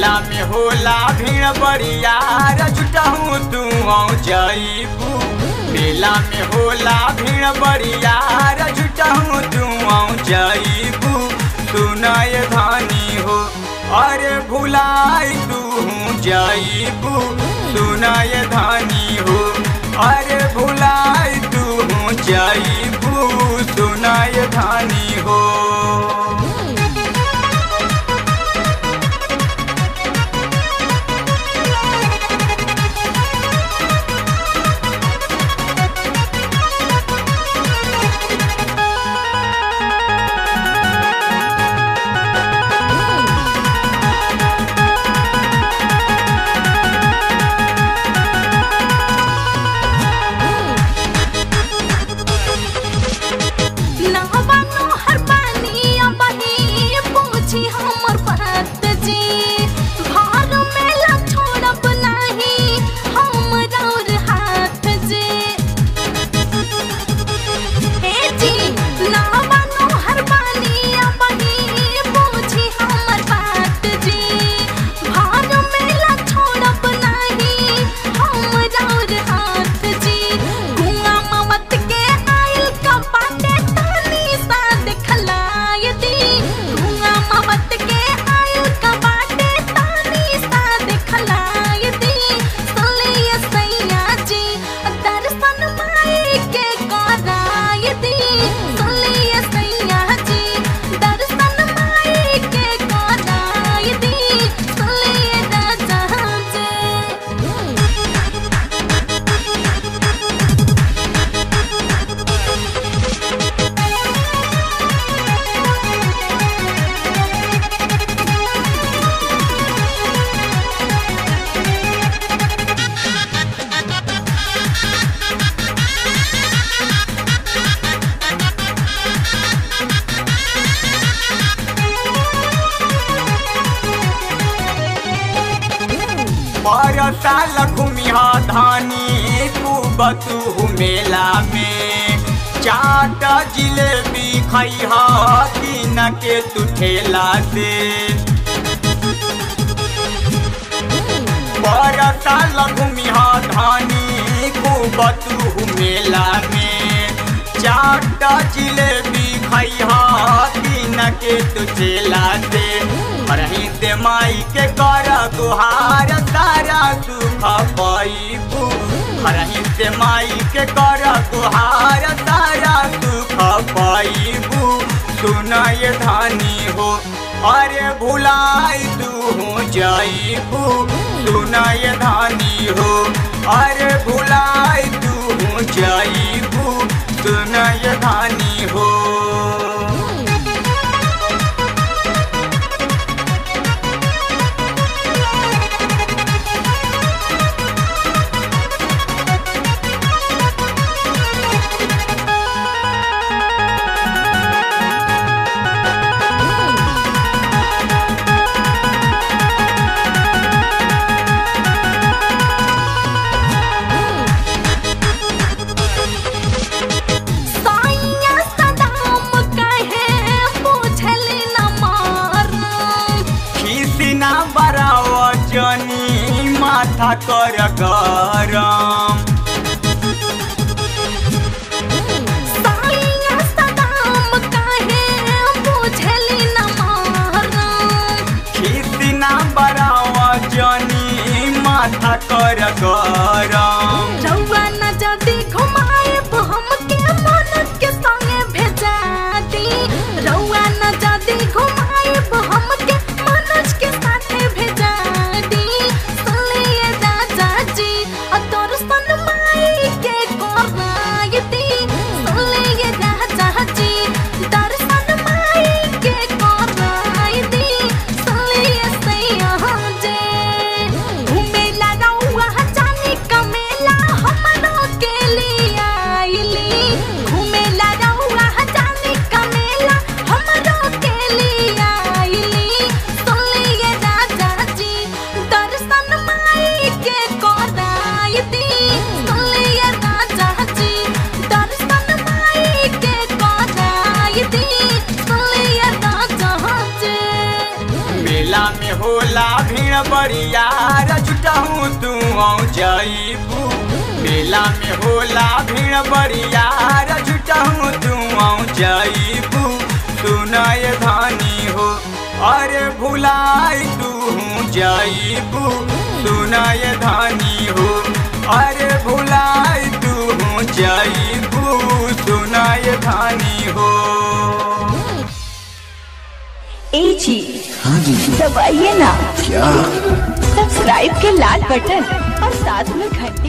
मेला में होला भीड़ बरियार जुटहूँ तू जईबू मेला में होला भीड़ बरियार जुटहूँ तू जईबू सुनय धानी हो अरे भुलाई तू जईबू सुनय धानी हो अरे भुलाई तू जईबू सुनय धानी हो नहबानो हर पानी अबही पूछी हमर बात जी घर मेला छोड़ब नाही हम और हाथ जी हे जी नहबानो हर पानी अबही पूछी हमर बात जी घर मेला छोड़ब नाही हम और हाथ जी गुआ ममत के आइल का बाटे तानी सा दिखलाय दी गुआ ममत के आइल का बाटे तानी सा दिखलाय दी सुलिए सैया जी दर्शन माई के कराय दी सुलिए सैया जी दर्शन माई के कराय दी सुलिए राजा जी बरसाल घूमिया धानी खूब तू मेला में चाट जिलेबी खैहा तीन के तू ठेला से बरसाल घूमिया धानी खूब तू मेला में चाट जिलेबी खैहा तीन के तू ठेला से रही ते माई के कर गुहार तारा सुख पैबू रही ते माई के कर गुहार तारा सुख पैबू सुनय धानी हो अरे भुलाई तू जईबू सुनय धानी हो अरे भुलाई तू जईबू सुनय धानी हो साइया सदाम कहे पूछली न मार खिसिना बराव जनी माथा कर गरम साइया सदाम कहे पूछली न मार खिसिना बराव जनी माथा कर गरम रउआ न जदी घुमाए हमके मन के संगे भेजा दी रउआ न जदी घुमाए हमके मनोज के साथे भेजा दी सुनिए राजा जी अ तोर सन माई के कराय दी सुनिए राजा जी दर्शन माई के कराय दी सुनिए सैया जी घूमेला रउआ जानी बरियार जुटहूँ तू आऊ जाइबू मेला में होला भीड़ बरियार जुटहूँ तू आऊ जाइबू सुनाय धानी हो अरे भुलाई तू हूँ जाइबू सुनाय धानी हो अरे भुलाई तू हूँ जाइबू सुनाय धानी हो ए जी हाँ जी दबाइए ना क्या सब्सक्राइब के लाल बटन और साथ में घंटी